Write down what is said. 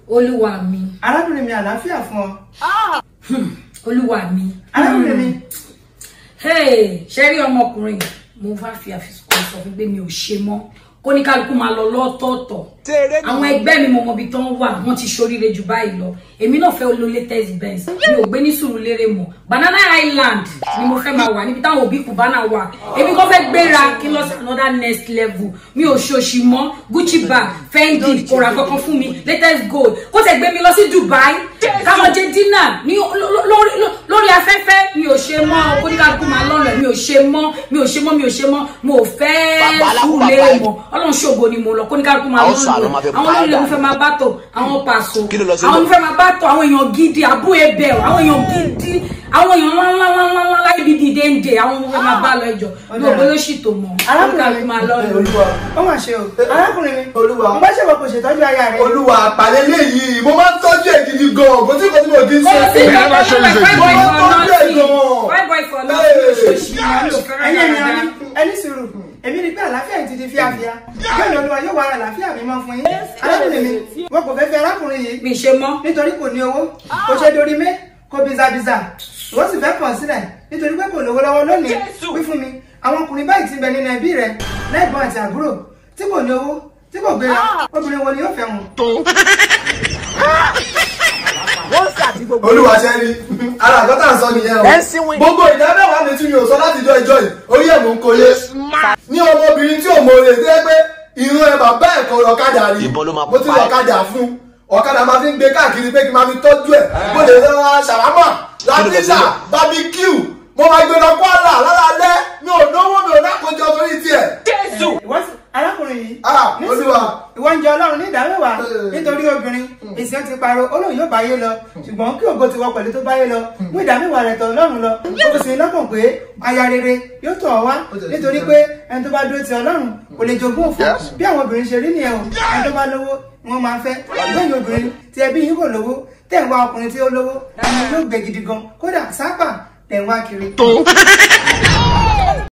olúwa mi arábìnrin mi àlàáfíà fún ọ olúwa mi arábìnrin mi hey ṣe rí ọmọkùnrin mo bá fi àfikún sọ fún pé mi ò ṣe mọ́ kó ní kálukú máa lọ lọ́tọ̀ọ̀tọ̀ àwọn ẹgbẹ́ mi mọ̀mọ́ ibi tó ń wà wọ́n ti ṣoríire jù báyìí lọ èmi náà fẹ́ lo latest benz mi ò gbé ní Sùúrùlérè mọ́ Banana Island ni mo fẹ́ máa wà níbi táwọn òbí Cubana wà èmi kò fẹ́ gbéra kí n lọ sí another next level mi ò ṣòṣì mọ́ Gucci bag Fendi kò ra kankan fún mi latest gold kó tẹ̀ gbé mi lọ sí Dubai káwọn jẹ dínà ní lórí lórí afẹ́fẹ́ mi ò ṣe mọ́ kó ní kálukú máa lọ́nà mi ò ṣe mọ́ mi ò ṣe mọ́ mi ò ṣe mọ́ mo ò fẹ́ Sùúrùlérè mọ́ ọlọ́run ṣògo ni mo lọ kó ní kálukú máa lọ́nà àwọn olórí mo fẹ́ máa bá tò àwọn pàṣọ àwọn mo fẹ́ máa bá tò àwọn èèyàn gidi àbú ebè àwọn èèyàn gidi àwọn èèyàn ńláńláńláńlá láì bí dìde ń dè àwọn mo fẹ́ máa bá lọ ẹjọ́ mi ò gbé lóṣì tó mọ́ kó ní kálukú máa lọ́nà. olúwa ó mà ṣe o arákùnrin mi Olúwa. mo bá ṣe wọ kò ṣètọ́jú aya rẹ olúwa àpàlẹ́ léyìí mo máa ń tọ́jú ẹ̀ gidi gan-an kò tí kò tí mo kì í Kò ṣe. sí ìgbà tó ń bẹ fine boy for Mo tọ́jú ẹ̀ nothing gan-an. fine boy for nothing oṣooṣì ni mi ò fẹ́ràn ẹ̀yin ènìyàn dáadáa. ní ẹni sùúrù èmi rí pé àlàáfíà yìí ti di fíafíà bẹ́ẹ̀ ni olúwa yóò wá ara àlàáfíà mi mọ́ fún yín arákùnrin mi wọn kò fẹ́ fẹ́ arákùnrin yìí mi ṣe mọ́ nítorí kò ní owó kò ṣe dorí mé kò bizabiza wọ́n sì fẹ́ kàn sílẹ̀ nítorí pé kò lówó lọ́wọ́ lónìí wí fún mi àwọn ọkùnrin báyìí ti bẹ nínú ẹbí rẹ lẹ́gbọ̀n àti àbúrò tí kò ní owó tí kò gbéra obìnrin wo ni yóò fẹ́ wọn. olúwa ṣe rí ara àgọ́tà ń sọ nìyẹn o gbogbo ìdá mẹ́wàá mi tí mi ò sọ láti jọ ìjọ yìí orí ẹ̀ mò ń kólé ní ọmọbìnrin tí ò mọ oore tó yẹ pé irun ẹ bàbá ẹ̀ kan ọ̀kadà rí Ìbọn ló máa mo ti pa ẹ́. ọ̀kadà fún ọ̀kadà máa fi ń gbé káàkiri pé kí n máa fi tọ́jú ẹ̀ mo lè lọ ra ṣàlámà látìsà barbecue mo máa gbé lọ kwara lálálẹ́ mi ò náwó mi ò nákòjọ torí tiẹ̀. ìwọ sì- arákùnrin yìí Ah, ní Olúwa. sùúrù, ìwọ ń jẹ ọlọ́run ní ìdámẹ́wàá Eh. nítorí obìnrin èsì ti parọ́ olóhùn yóò báyé lọ ṣùgbọ́n kí ògo ti wọ pẹ̀lú tó báyé lọ mú ìdámẹ́wàá rẹ̀ tọ̀ ọlọ́run lọ ó kò sí ní lọ́kàn pé aya rere yóò tọ̀ ọ́ wá nítorí pé ẹni tó bá dúró ti ọlọ́run kò lè jogún òfò bí àwọn obìnrin ṣe rí nìyẹn o ẹni tó bá lówó ni wọ́n máa fẹ́ lẹ́yìn obìnrin tí ẹbí yín kò lówó tẹ̀ ń wá ọkùnrin tí ó lówó ẹni yóò gbẹ gidi gan kódà sápà tẹ̀ ń wá kiri.